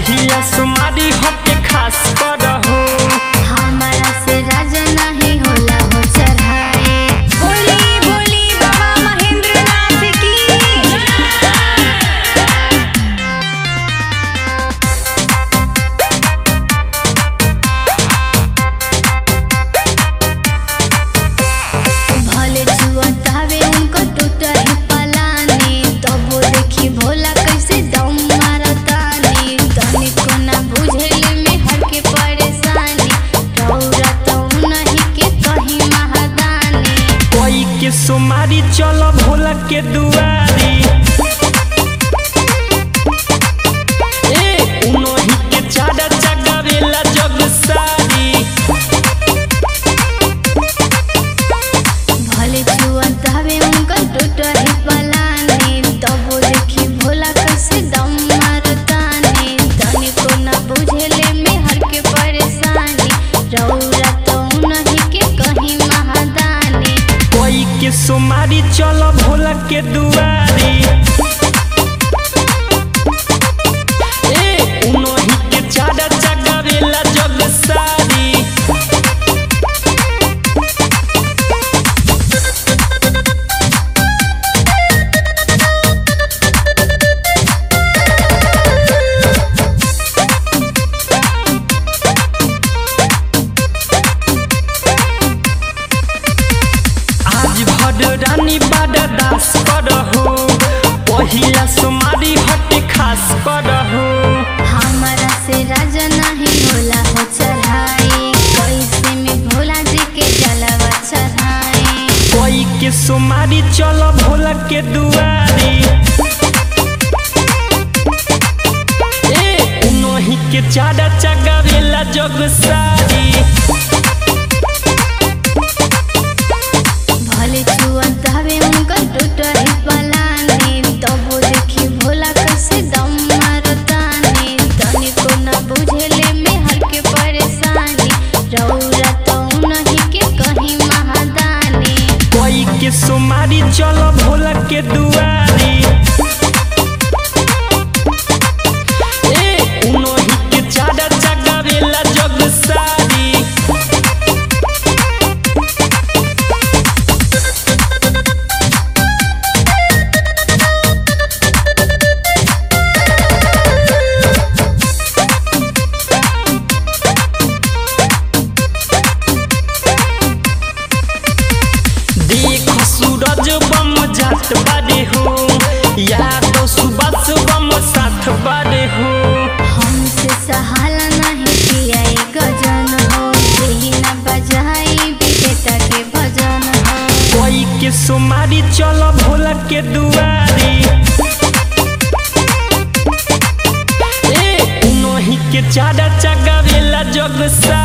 पहिया सुमारी होके खास करहु हमारा से राजा नहीं होला हो चढ़ाए बोली बोली बाबा महेंद्र नाथ की भले छुअतावे उनको टूटा ही पलानी तब वो देखी भोला कैसे दम मारतानी तनी को ना बुझेले में हर के परेशानी रौरा तो नहीं के कहीं महादानी कोई के सुमारी चलो भोला के दुआरी ए उनोही के चारा जगावेला जग सारी भले छुअतावे उनको टूटा ही पलानी तब वो देखी भोला कैसे दम मारतानी तनी को ना बुझेले में हर के परेशानी रौरा तो नहीं के कहीं महादानी कोई के सुमारी चलो भोला के दुआरी ए उनोही के चारा जगावेला जग सारी आज भर रानी बड़ा दास करहु पहिला सुमारी हटे खास करहु हमारा से राजा नहीं होला हो चढ़ाई कैसे में भोला जी के जलवा चढ़ाई कोई के सुमारी चलो भोला के दुआरी ए उनोही के चारा चगावेला जग सारी भले छुअत हवे उनका टूटा ही पलानी तब वो देखी भोला कैसे दम मारतानी तनी को न बुझेले में हर के परेशानी रौरा तो नहीं के कहीं महादानी कोई के सुमारी चलो भोला के दुआरी ए उनोही के चारा चगावेला जग सारी देख सूरज बम जात बारे हो या तो सुबह बम साथ बारे हो हमसे सहाला नहीं किया ये गजन हो यही न बजाई विजेता के भजन हो कोई के सुमारी चलो भोला के दुआरी ए उनोही के चारा चगावेला जग सा